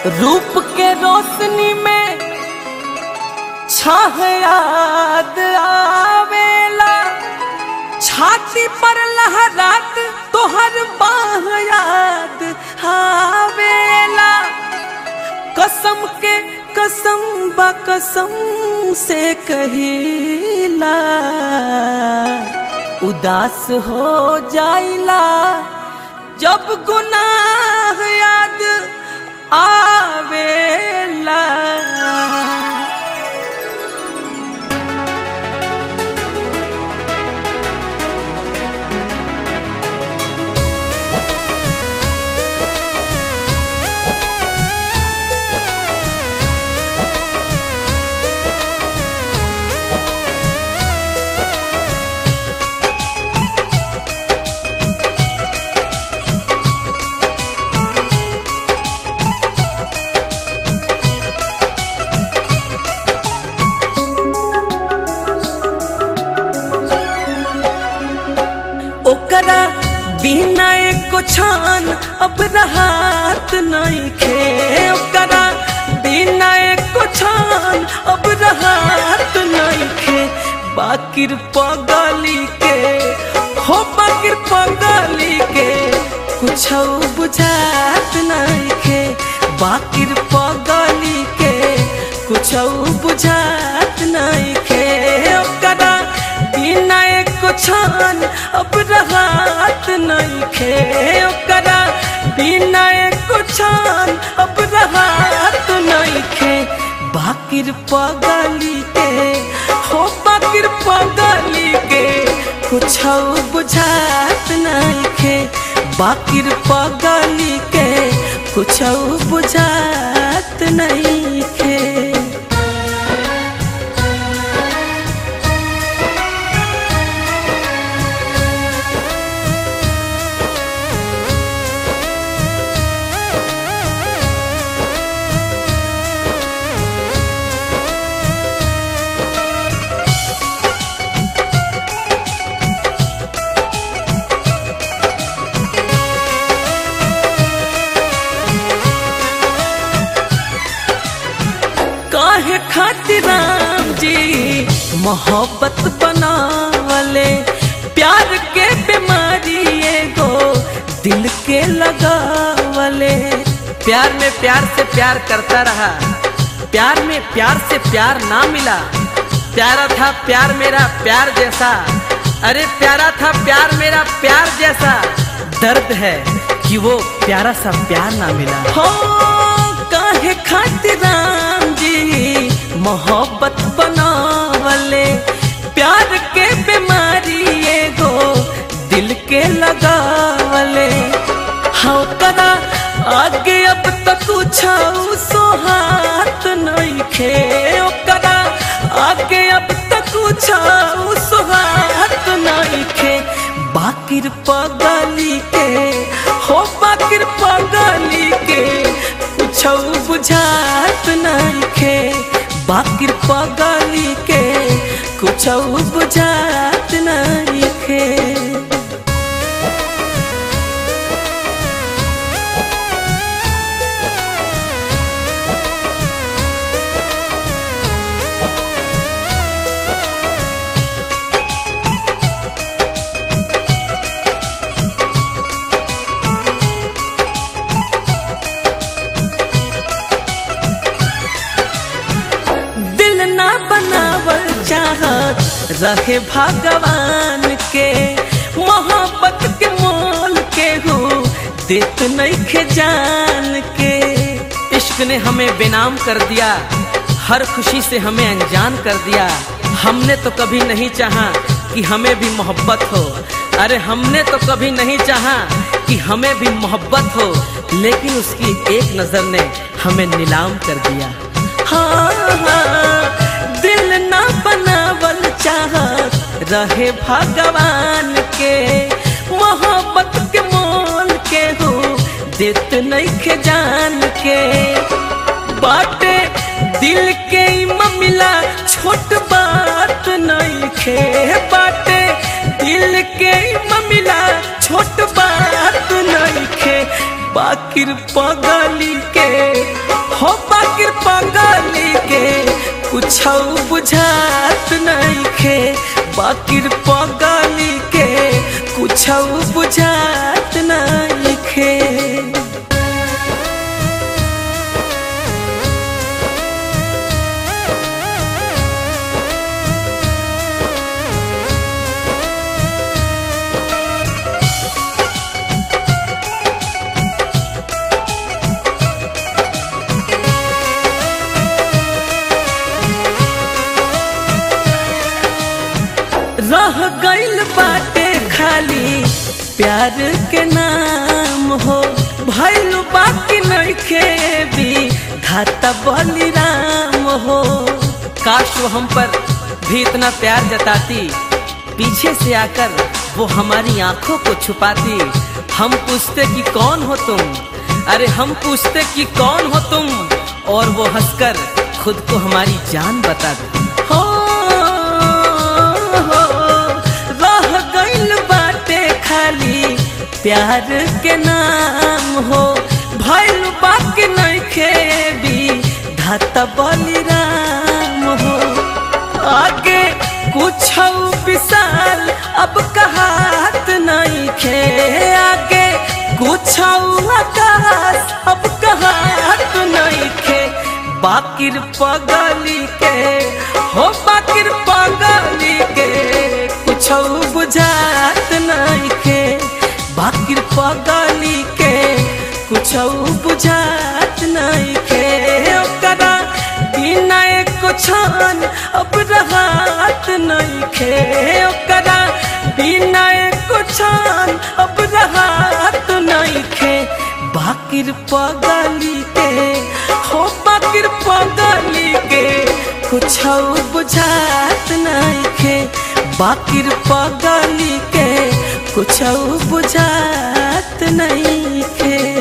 रूप के रोशनी में छह याद आवेला छाती पर लहरात तोहर बाह याद आवेला कसम के कसम बा कसम से कहिला उदास हो जाइला जब गुनाह याद आवेला ओकरा बिना एको छान अब रहात नहीं खे ओकरा बिना एको छान अब रहात नहीं खे बाकिर पगली के हो बाकिर पगली के कुछ बुझात नहीं खे बाकिर पगली के कुछ बुझात नहीं खे ओकरा बिना एको छान अब रहात नहीं खे ओकरा बिना एको छान अब रहात नहीं खे बाकिर पगली के हो बाकिर पगली के कुछ बुझात नहीं खे बाकिर पगली के कुछ बुझात नहीं खे काहे खातिर राम जी मोहब्बत बनावले प्यार के बीमारी एगो दिल के लगावले प्यार में प्यार से प्यार करता रहा प्यार में प्यार से प्यार ना मिला प्यारा था प्यार मेरा प्यार जैसा अरे प्यारा था प्यार मेरा प्यार जैसा दर्द है कि वो प्यारा सा प्यार ना मिला हो काहे खातिर राम जी मोहब्बत बनावले प्यार के बीमारी एगो दिल के लगावले हाँ करा आगे अब तक कुछ सोहात नहीं खे ओकरा आगे अब तक कुछ सोहात नहीं खे बाकिर पगली के हो बाकिर पगली के कुछ बुझात नहीं खे बाकिर पगली के कुछ बुझात नहीं खे दिल ना बनावल चाहत रहे भगवान के मोहब्बत के मोल के हो देत नहीं खे जान के इश्क ने हमें बेनाम कर दिया हर खुशी से हमें अनजान कर दिया हमने तो कभी नहीं चाहा कि हमें भी मोहब्बत हो अरे हमने तो कभी नहीं चाहा कि हमें भी मोहब्बत हो लेकिन उसकी एक नजर ने हमें नीलाम कर दिया हाँ हाँ दिल ना बनावल चाहत रहे भगवान के मोहब्बत के मोल के हो देत नहीं खे जान के बाटे दिल के ई ममिला छोट बात नहीं खे बाटे दिल के ई ममिला छोट बात नहीं खे बाकिर पगली के हो बाकिर पगली के कुछ बुझात नहीं खे बाकिर पगली के कुछ बुझात नहीं खे रह गइल बाटे खाली प्यार के नाम हो भइल बाकी नइखे भी धाता बलिराम हो काश वो हम पर भी इतना प्यार जताती पीछे से आकर वो हमारी आंखों को छुपाती हम पूछते कि कौन हो तुम अरे हम पूछते कि कौन हो तुम और वो हंसकर खुद को हमारी जान बता दे हो हो, रह गइल बाटे खाली प्यार के नाम हो भइल बाकी नइखे भी धाता बलिराम हो आगे कुछ विशाल अब कहात नहीं खे आगे कुछ आकाश अब कहात नहीं खे बाकिर पगली के हो बाकिर पगली के कुछ बुझात नहीं खे बाकिर पगली के कुछ बुझात नहीं खे ओकरा बिना एको छान अब रहात नहीं खे ओकरा बिना एको छान अब रहात नहीं खे बाकिर पगली के हो बाकिर पगली के कुछ बुझात नहीं खे बाकिर पगली के कुछ बुझात नहीं खे